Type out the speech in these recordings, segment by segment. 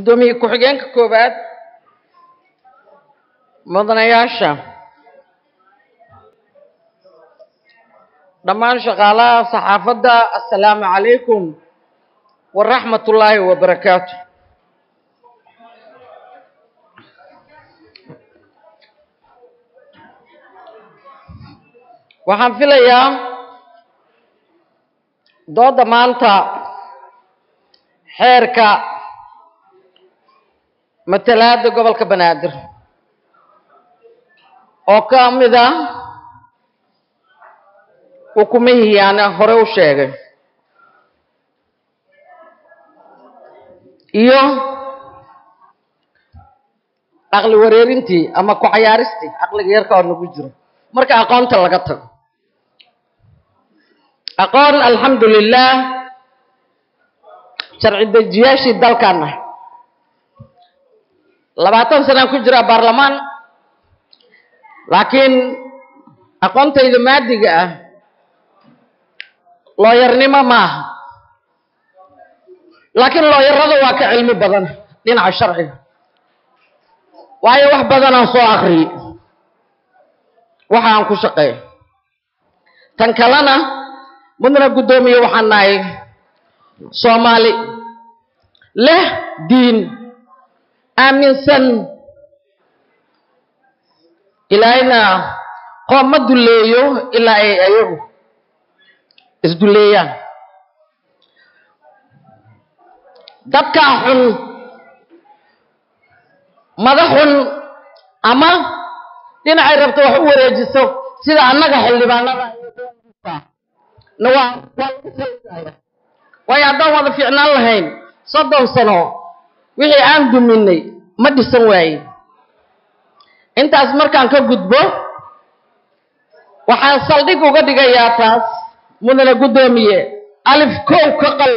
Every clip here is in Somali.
guddoomiye ku-xigeenka koowaad mudanayaasha dhammaan shaqaalaha saxaafadda assalaamu calaykum waraxmat ullaahi wabarakaatu waxaan filayaa doodda maanta xeerka matalaadda gobolka banaadir oo ka mid ah xukumihii aan hore u sheegay iyo caqli wareerintii ama ku cayaaristii caqliga yarka oo nagu jiro marka aqoonta laga tago aqoon alxamdu lilah sharci dejiyaashii dalkan ah labaatan sanaan ku jiraa baarlamaan laakiin aqoontayda maadiga ah looyarnimo maaha laakiin looyarada waa ka cilmi badan dhinaca sharciga waayo wax badanaan soo akriye waxa aan ku shaqeeyo tan kalena mudna guddoomiye waxaan nahay soomaali leh diin aaminsan ilaahayna qoom ma dulleeyo ilaa ay ayagu isdulleeyaan dadkaa xun madax xun ama dhinacay rabto wax u wareejiso sida annaga xildhibaanada na waa waayo haddaan wada fiicnaan lahayn soddon sano wixii aan duminay ma dhisan waaye intaas markaan ka gudbo waxaan saldhig uga dhigayaa taas mudane guddoomiye alif kow ka qal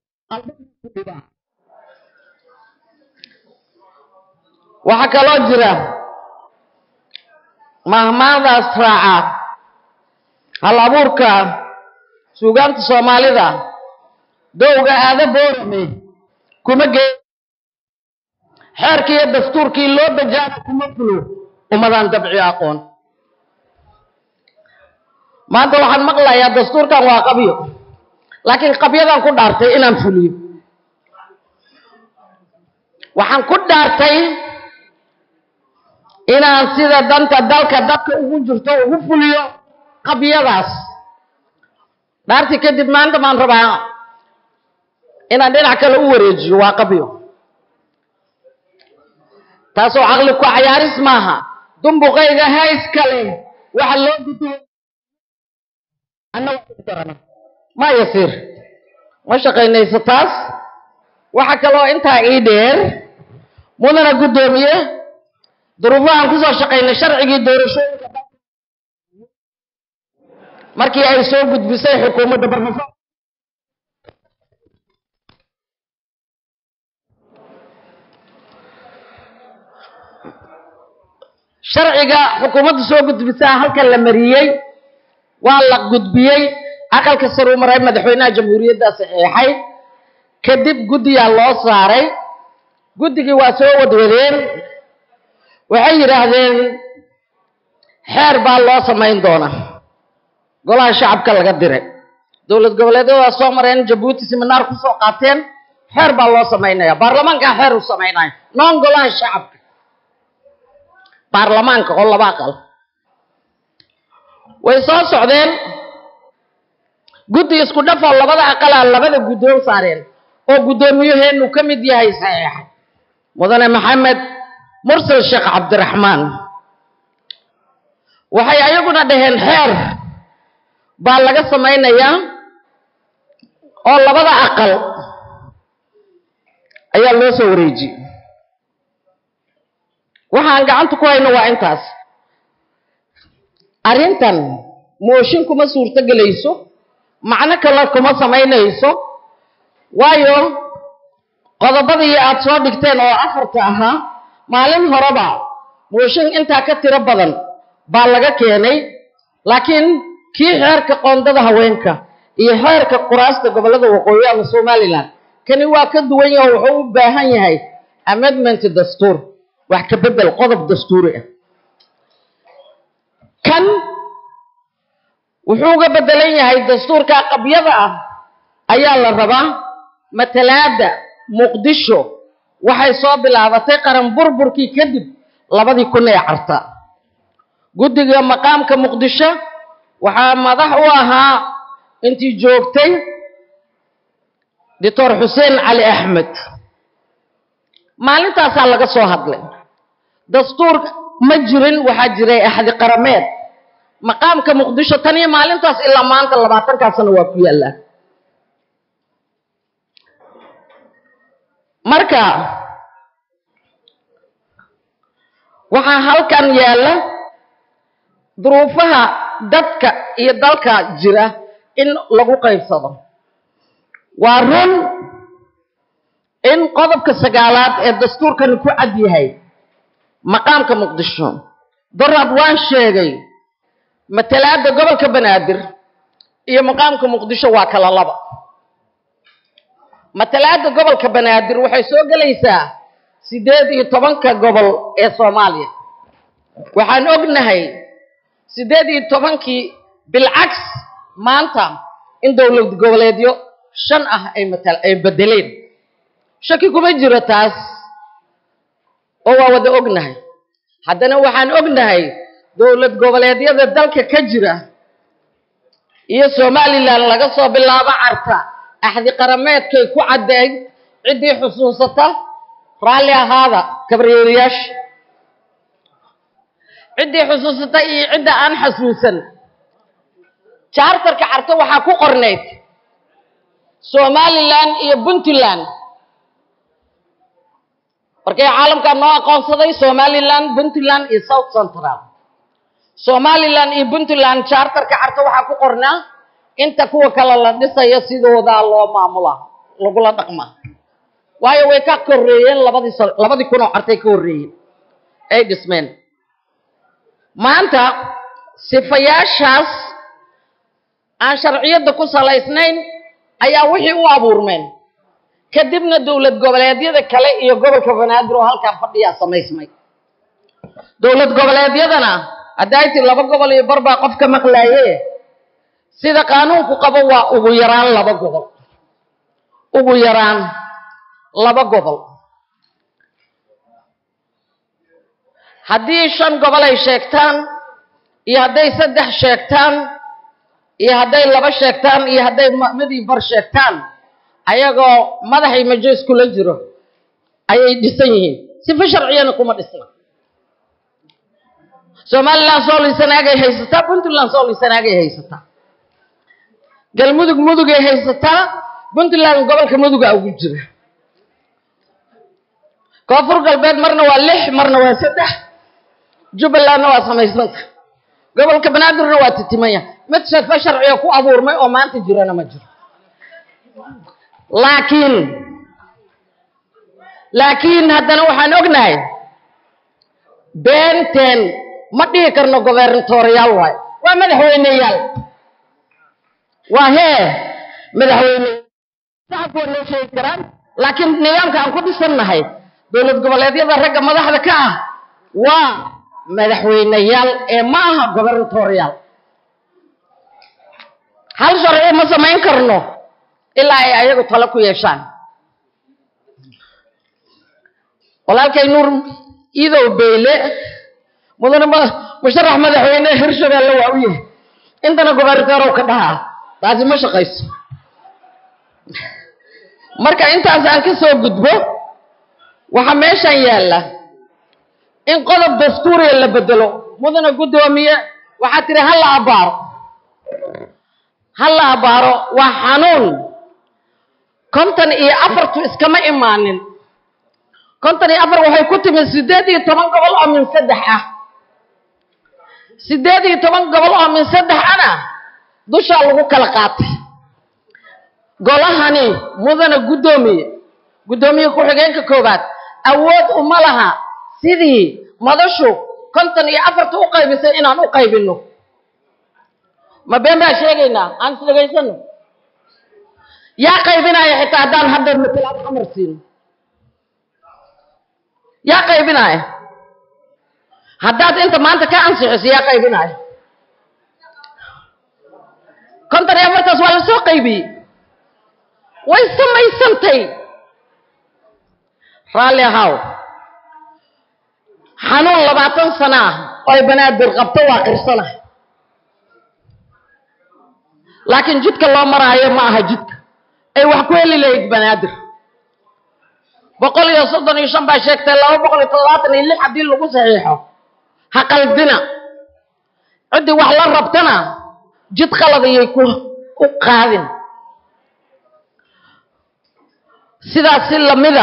waxaa kaloo jira mahmaadaas raaca hal abuurka suugaanta soomaalida dowga aada boorame kuma gee xeerkii iyo dastuurkii loo bajaana kuma fulo umadaan dabci aqoon maanta waxaan maqlayaa dastuurkan waa qabyo laakiin qabyadan ku dhaartay inaan fuliyo waxaan ku dhaartay inaan sida danta dalka dadka ugu jirto ugu fuliyo qabyadaas dhaartii kadib maanta baan rabaa inaan dhinac kale u wareejiyo waa qabyo taasoo caqli ku cayaaris maaha dumbuqayga hays kale waxa loo gudo ma yasiir ma shaqaynayso taas waxa kaloo intaa ii dheer mudana guddoomiye duruufahan kusoo shaqaynay sharcigii doorashooyinka markii ay soo gudbisay xukuumadda barnafo sharciga xukuumadda soo gudbisaa halkan la mariyey waa la gudbiyey aqalka sare u maray madaxweynaha jamhuuriyadda saxeexay kadib guddiyaa loo saaray guddigii waa soo wadwadeen waxay yidhaahdeen xeer baa loo samayn doona golaha shacabka laga diray dowlad goboleedyada waa soo mareen jabuuti siminaar kusoo qaateen xeer baa loo samaynaya baarlamaankaa xeer u samaynaya noon golaha shacabka baarlamaanka oo laba aqal way soo socdeen guddi isku dhafoo labada aqalaa labada guddoon saareen oo guddoomiyaheenu ka mid yahay saxiixa mudane maxamed mursal sheekh cabdiraxmaan waxay ayaguna dhaheen xeer baa laga samaynayaa oo labada aqal ayaa loo soo wareejiyey waxaan gacanta ku hayno waa intaas arrintan mooshin kuma suurto gelayso macno kale kuma samaynayso waayo qodobadii aad soo dhigteen oo afarta ahaa maalin horeba mooshin intaa ka tiro badan baa laga keenay laakiin kii xeerka qoondada haweenka iyo xeerka quraasta gobollada waqooyi ama somalilan kani waa ka duwan yaho wuxuu u baahan yahay amendment dastuur wax ka bedel qodob dastuuri ah kan wuxuu uga bedelan yahay dastuurka qabyada ah ayaa la rabaa matalaada muqdisho waxay soo bilaabatay qaran burburkii kadib labadii kun ee carta guddiga maqaamka muqdisho waxaa madax u ahaa intii joogtay doctor xuseen cali axmed maalintaasaa laga soo hadlay dastuur ma jirin waxaa jiray axdi qarameed maqaamka muqdisho tan iyo maalintaas ilaa maanta labaatankaa sano waa ku yaallaa marka waxaa halkan yaalla duruufaha dadka iyo dalka jira in lagu qaybsado waa run in qodobka sagaalaad ee dastuurkani ku cad yahay maqaamka muqdisho daraad waan sheegay matalaada gobolka banaadir iyo maqaamka muqdisho waa kala laba matalaada gobolka banaadir waxay soo gelaysaa siddeed iyo tobanka gobol ee soomaaliya waxaan ognahay siddeed iyo tobankii bilcaks maanta in dowlad goboleedyo shan ah ay matal ay bedeleen shaki kuma jiro taas oo waa wada ognahay haddana waxaan ognahay dowlad goboleedyada dalka ka jira iyo somalilan laga soo bilaabo carta axdi qarameedkay ku caddeey ciddii xusuusata raalli ahaada kabriyeelayaasha ciddii xusuusata iyo cidda aan xasuusan jaartarka carto waxaa ku qornayd somalilan iyo puntland markay caalamkaa noo aqoonsaday somalilan puntland iyo south central somalilan iyo puntland jaartarka carto waxaa ku qornaa inta kuwa kale la dhisayo sidoodaa loo maamulaa lagula dhaqmaa waayo way ka korreeyeen labadii sa labadii kun oo cartay ka horreeyeen ay dhismeen maanta sifayaashaas aan sharciyadda ku salaysnayn ayaa wixii u abuurmeen kadibna dowlad goboleedyada kale iyo gobolka banaadir oo halkaa fadhiyaa samaysmay dowlad goboleedyadana haddayti laba gobol iyo bar baa qof ka maqlaaye sida qaanuunku qabo waa ugu yaraan laba gobol ugu yaraan laba gobol haddii shan gobol ay sheegtaan iyo hadday saddex sheegtaan iyo hadday laba sheegtaan iyo hadday midii bar sheegtaan ayagoo madaxay majoos kula jiro ayay dhisan yihiin sifa sharciyana kuma dhisna somalilan sooliysanaagay haysataa puntland sooliysanaagay haysataa galmudug mudugay haysataa puntland gobolka muduga ugu jira koonfur galbeed marna waa lix marna waa saddex jubbalandna waa samaysanta gobolka banaadirna waa titimaya mid sifa sharciga ku abuurmay oo maanta jirana ma jiro laakiin laakiin haddana waxaan ognahay beenteen ma dhihi karno gobernatoriyaal waayo waa madaxweyneyaal waa hee madaxweyne shacabku waa noo sheegi karaan laakiin nidaamka aan ku dhisannahay dowlad goboleedyada ragga madaxda ka ah waa madaxweyneyaal ee ma aha gobernatoriyaal hal sharci ma samayn karno ilaa ay ayagu talo ku yeeshaan walaalkay nuur iidow beyle mudane musharax madaxweyne hirshabeelle waa u yahay intana gobernateerow ka dhahaa taasi ma shaqayso marka intaas aan ka soo gudbo waxaa meeshan yaalla in qodob dastuuriya la bedelo mudane guddoomiye waxaa tiri ha la abaaro ha la abaaro waa xanuun konton iyo afartu iskama imaanin konton iyo afar waxay ku timid siddeed iyo toban gobol oo min saddex ah siddeed iyo toban gobol oo min saddex ana dushaa lagu kala qaatay golahani mudane guddoomiye guddoomiye ku-xigeenka koowaad awood uma laha sidii madashu konton iyo afarta u qaybisay inaan u qaybinno ma been baa sheegaynaa aan is dhegaysano yaa qaybinaya xitaa haddaan hadda matalaad amar siino yaa qaybinaya haddaad inta maanta ka ansixiso yaa qaybinaya konton iyo afartaas waa lasoo qaybiyey way samaysantay raalli ahaw xanuun labaatan sano ah oo ay banaadir qabto waa qirsana laakiin jidka loo maraayo ma aha jidka ay wax ku heli lahayd banaadir boqol iyo soddon iyo shan baa sheegtay laba boqol iyo toddobaatan iyo lix haddii lagu saxiixo ha qaldina ciddii wax la rabtana jid qalad ayay ku u qaadin sidaas si lamida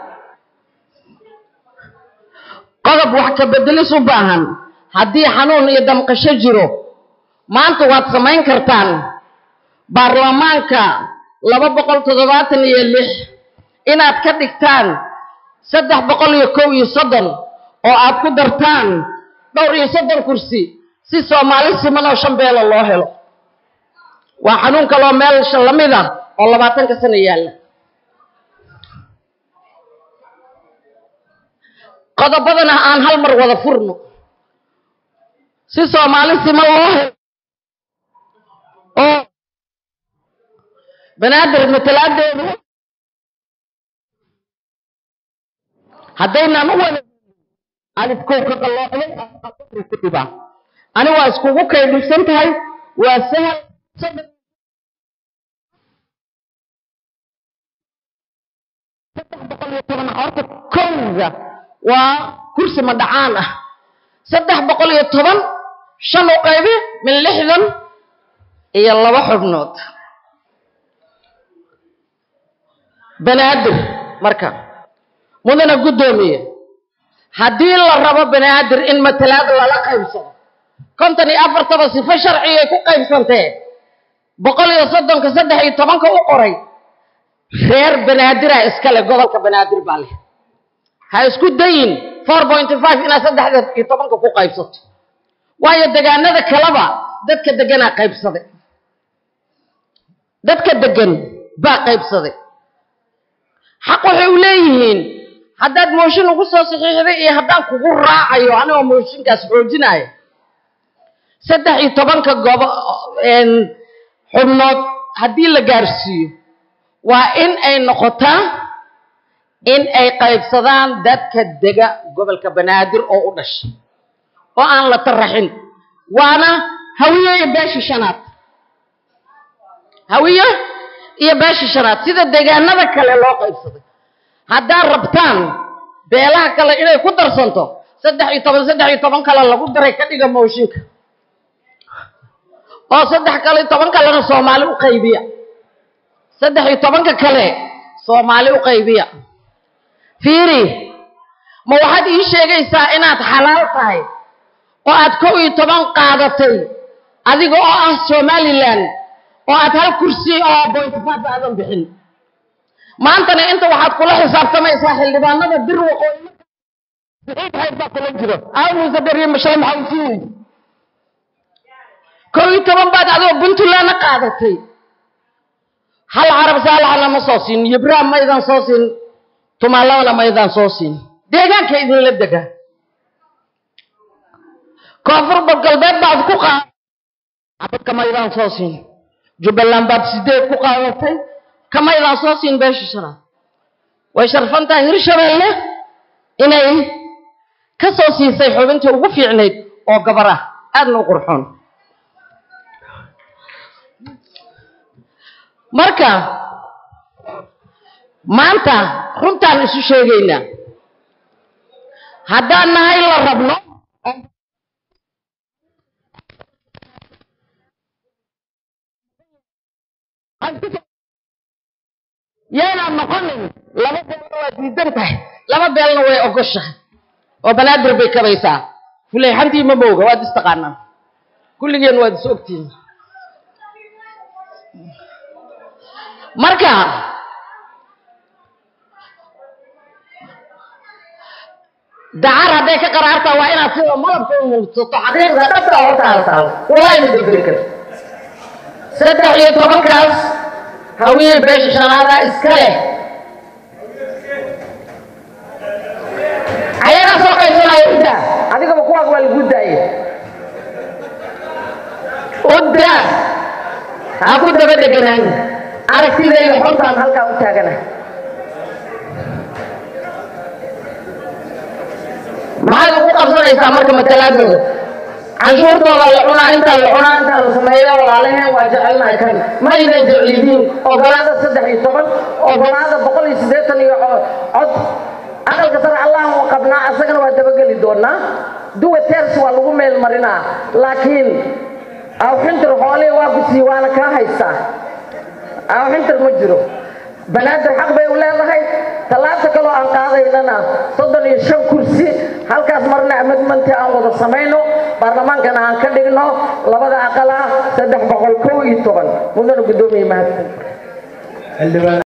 qodob wax ka bedelis u baahan haddii xanuun iyo damqasho jiro maanta waad samayn kartaan baarlamaanka laba boqol toddobaatan iyo lix inaad ka dhigtaan saddex boqol iyo kow iyo soddon oo aad ku dartaan dhowr iyo soddon kursi si soomaali siman oo shan beelo loo helo waa xanuun kaloo meelsha lamid ah oo labaatanka sano yaalla qodobadana aan hal mar wada furno si soomaali siman loo helo oo banaadir matalaadeedu haddaynan u wada alifkow ka qalloocday ku dhibaa ani waa iskugu kaydhibsan tahay waa sahal saddex boqol iyo toban horta kowga waa kursi madhacaan ah saddex boqol iyo toban shan u qaybi min lixdan iyo laba xubnood banaadir marka mudana guddoomiye haddii la rabo banaadir in matalaad lala qaybsado konton iyo afartaba sifo sharcigay ku qaybsantee boqol iyo soddonka saddex iyo tobanka u qoray reer banaadira iskale gobolka banaadir baa leh ha isku dayin four pointy five inaad saddexda iyo tobanka ku qaybsato waayo degaanada kaleba dadka deganaa qaybsaday dadka degan baa qaybsaday xaq waxay u leeyihiin haddaad mooshin ugu soo saxiixday iyo haddaan kugu raacayo anigoo mooshinkaas xoojinayo saddex iyo tobanka gobo xubnood haddii la gaarsiiyo waa in ay noqotaa in ay qaybsadaan dadka dega gobolka banaadir oo u dhashay oo aan la taraxin waana hawiye iyo beesha shanaad hawiye iyo beesha shanaad sida deegaanada kale loo qaybsaday haddaad rabtaan beelaha kale inay ku darsanto saddex iyo toban saddex iyo toban kale lagu daray ka dhiga mooshinka oo saddex kale iyo toban kalena soomaali u qaybiya saddex iyo tobanka kale soomaali u qaybiya fiiri ma waxaad ii sheegaysaa inaad xalaal tahay oo aad kow iyo toban qaadatay adiga oo ah somalilan oo aad hal kursi oo bointifaaf aadan bixin maantana inta waxaad kula xisaabtamaysaa xildhibaanada bir waqooyi saxiixayd baa kula jiro aamuuse dariye mashalay maxaa u siinaysa kow iyo toban baad adigoo puntlandna qaadatay hal carab saalaxna ma soo siin yibraam ma idan soo siin tumaalabana ma idan soo siin deegaanka idinla dega koonfur galbeed baad ku qaad abad kama idan soo siin jubbaland baad sideed ku qaadatay kama idan soo siin beesha shanaad way sharfan tahay hirshabeelle inay ka soo siisay xubintii ugu fiicnayd oo gabar ah aadna u qurxoon marka maanta runtaan isu sheegaynaa haddaan nahay la rabno yaynaan noqonin laba beelna waa diidan tahay laba beelna way ogoshahay oo banaadir bay kabaysaa fuleyxantii ma mooga waad istaqaanaan kulligeen waad is ogtihiin marka dacar hadday ka qaraartaa waa inaad sida malabka u muugsato xaqiiqda dhabta hortaada taalo walaa ima degdegi karto saddex iyo tobankaas hawiye beesha shanaada iska leh waa lagu daaye udda ha ku daba deganaan aragtidayda xortaan halkaa u taagana maxaad ugu qabsanaysaa marka matalaadooda canshuurtooda la cunaa intaa la cunaa intaa la sameeyo walaalaheen waa jecelnahay kan ma aynan jeclidiin ogolaada saddex iyo toban ogolaada boqol iyo siddeetan iyo cod aqalka sare allahan u qabnaa asagana waa dabageli doonaa duwa teers waa lagu meel marinaa laakiin awxintir xoolihii waa kusii waana kaa haystaa awxintir ma jiro banaadir xaq bay u leedahay tallaabta kaloo aan qaadaynana soddon iyo shan kursi halkaas marna amedmanti aan wada samayno baarlamaankana aan ka dhigno labada aqala saddex boqol kow iyo toban mudana guddoomiye mahadsan